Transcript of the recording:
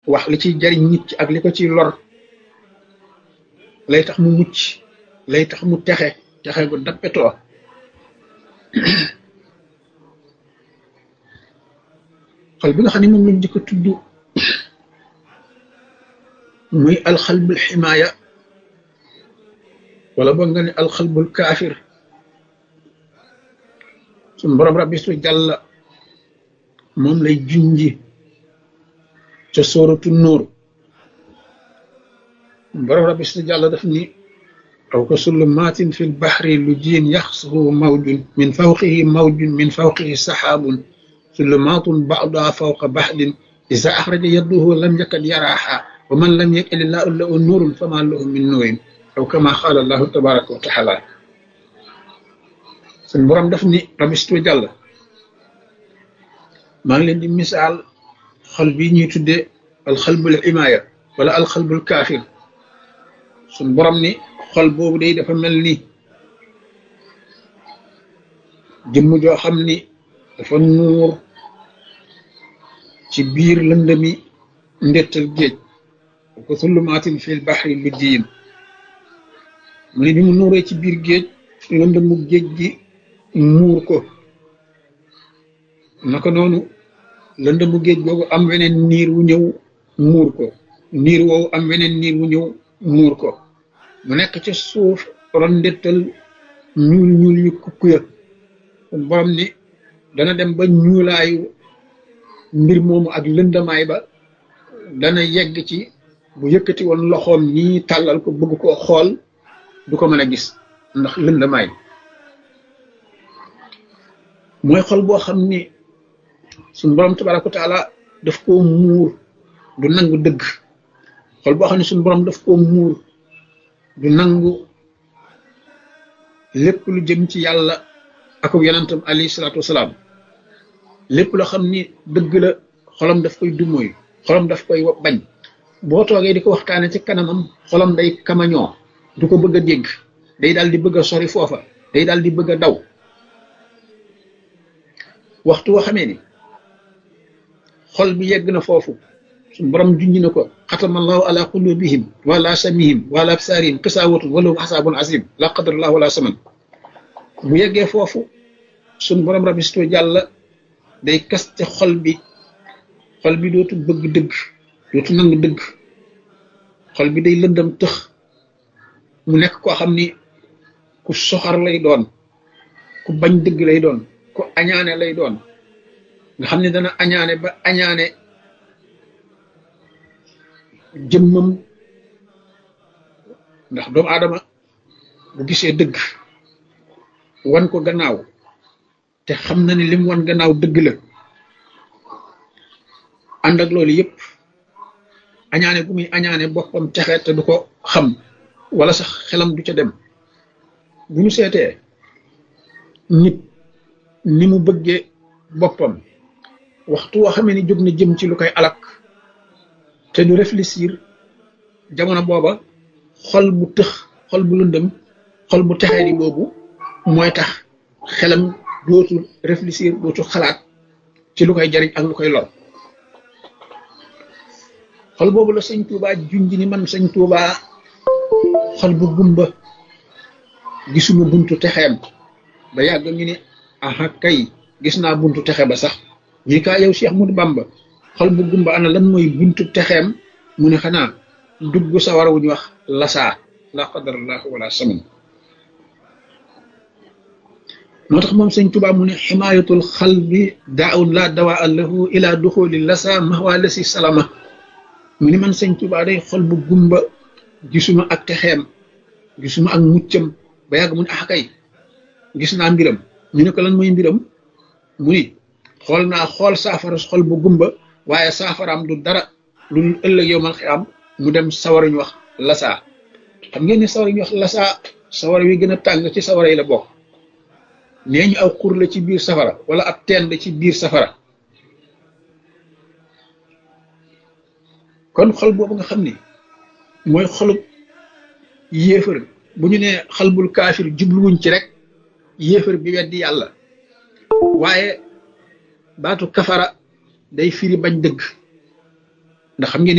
wax li ciy jariñ nit ci ak li ko ciy lor lay tax mu mucc lay tax mu texe texe gu dappetoo xol bi nga xam ne moom lañ njëkk a tudd muy alxalbul ximaaya wala boog nga ne alxalbul kaafir suñ borom rabbi su jàlla moom lay junji ca sóoratu nóor borom rabbi su jàlla daf ni aw ka sullumaatin fi lbaxri lu jiin yaxsuhu mawjun min fawqihi mawjun min fawqihi saxaabun sulumaatun ba'duha fawqa baxdin iza axraja yadduhu lam yakad yaraaha wa man lam yakil illaahu lahu nuurun fama lahu min nuurin aw kama qaala allahu tabaraka wa taala suñ borom daf ni rabistu jàll maa ngi leen di misaal xol bi ñuy tuddee alxalbul imaaya wala alxalbul kaafir suñ borom ni xol boobu day dafa mel ni jëmm joo xam ni dafa nuur ci biir lëndëmi ndettal géej ko sullumaatin fil baxri lu diin mu ne bi mu nuuree ci biir géej lëndëmu géej gi muur ko naka noonu lëndëmu géej googu am weneen niir wu ñëw muur ko niir woowu am weneen niir wu ñëw muur ko mu nekk ca suuf ron ndettal ñuul ñuul ñu kukkuya kon borom ni dana dem ba ñuulaayu mbir moomu ak lëndamaay ba dana yegg ci bu yëkkati woon loxoom nii tàllal ko bëgg koo xool du ko mën a gis ndax lëndamaay mooy xol boo xam ni suñ borom tabaraka wa taala daf koo muur du nangu dëgg xol boo xam ne suñ borom daf koo muur du nangu lépp lu jëm ci yàlla ak yonentam alayhi salaatu wasalaam lépp loo xam ni dëgg la xolam daf koy dumóoy xolam daf koy bañ boo toogee di ko waxtaane ci kanamam xolam day kamañoo du ko bëgg a dégg day daal di bëgg a sori foofa day daal di bëgg a daw waxtu woo xamee ni xol bi yegg na foofu suñ borom junj na ko xatamallahu ala qulubihim wala samihim wala absaarihim xisaawatun walahum xasaabun azim la qadarallahu wala saman bu yeggee foofu suñ borom rabisto jàlla day kaste xol bi xol bi dootu bëgg dëgg dootu nangu dëgg xol bi day lëndam tëx mu nekk koo xam ni ku soxar lay doon ku bañ dëgg lay doon ku añaane lay doon nga xam ne dana añaane ba añaane jëmmam ndax doomu aadama bu gisee dëgg wan ko gannaaw te xam na ni lim wan gannaaw dëgg la ànd ak loolu yëpp añaane bu muy añaane boppam texe te du ko xam wala sax xelam du ca dem bu ñu seetee nit ni mu bëggee boppam waxtu woo xamee ni jóg na jëm ci lu koy alak te du réfléchir jamono booba xol bu tëx xol bu lëndëm xol bu texee di boobu mooy tax xelam dootul réfléchir dootul xalaat ci lu koy jariñ ak lu koy lor xol boobu la sëñ Tuubaa junj ni man sëñ Tuubaa xol bu gumba gisuma buntu texeem ba yàgg ñu ni aha kay gis naa buntu texe ba sax ñi kaa yow Cheikh Ahmadou Bamba xol bu gumba ana lan mooy buntu texeem mu ne xanaa dugg sawar wu ñu wax lasaa la qadarallahu wala saman moo tax moom sëñ Tuubaa mu ne ximaayatul xalbi daawun la dawaa lahu ila duxuli lasa mahwa lasi salama mu ni man sëñ Tuubaa day xol bu gumba gisuma ak texeem gisuma ak muccam ba yàgg mu ne ah kay gis naa mbiram ñu ne ko lan mooy mbiram mu ni xool naa xool saafara xol bu gumba waaye saafaraam du dara lu ëllëg yow mal xiyaam mu dem sawara ñu wax lasaa xam ngeen ni sawara ñu wax lasaa sawara wi gën a tàng ci sawara yi la bokk nee ñu aw xur la ci biir safara wala ab teen la ci biir safara kon xol boobu nga xam ni mooy xolub yéefar bu ñu nee xalbul kaafir jubluwuñ ci rek yéefar bi weddi yàlla waaye baatu kafara day firi bañ dëgg ndax xam ngeen